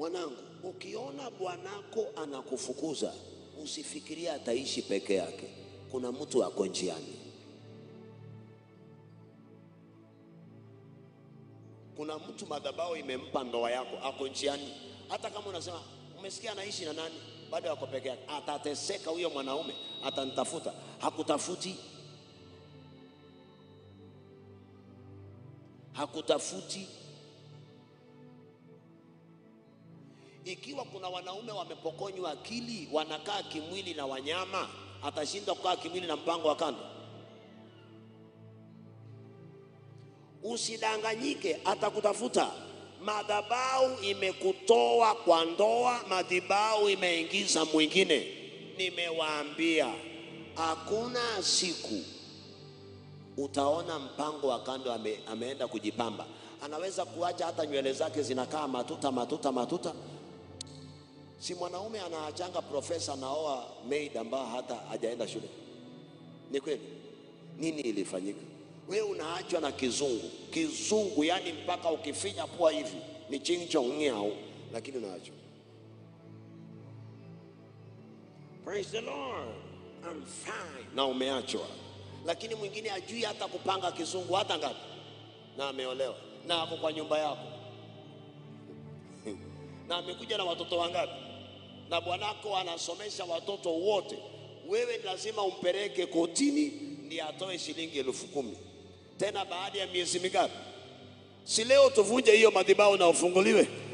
Mwanangu, ukiona bwanako anakufukuza usifikirie ataishi peke yake. Kuna mtu ako njiani. Kuna mtu madhabahu imempa ndoa yako, ako njiani. Hata kama unasema umesikia anaishi na nani, bado ako peke yake, atateseka huyo mwanaume, atanitafuta. Hakutafuti, hakutafuti. Ikiwa kuna wanaume wamepokonywa akili, wanakaa kimwili na wanyama, atashindwa kukaa kimwili na mpango wa kando? Usidanganyike, atakutafuta. Madhabahu imekutoa kwa ndoa, madhabahu imeingiza mwingine. Nimewaambia hakuna siku utaona mpango wa kando ame, ameenda kujipamba. Anaweza kuacha hata nywele zake zinakaa matuta matuta matuta. Si mwanaume anaachanga profesa naoa maid ambayo hata hajaenda shule? Ni kweli? Nini ilifanyika? Wewe unaachwa na kizungu kizungu, yani mpaka ukifinya pua hivi ni chincho ng'au, lakini unaachwa. Praise the Lord, I'm fine, na umeachwa. Lakini mwingine ajui hata kupanga kizungu hata ngapi, na ameolewa na ako kwa nyumba yako na amekuja na watoto wangapi, na bwanako anasomesha watoto wote. Wewe ni lazima umpeleke kotini ndiye atoe shilingi elfu kumi tena baada ya miezi mingapi? Si leo tuvunje hiyo madhabahu na ufunguliwe.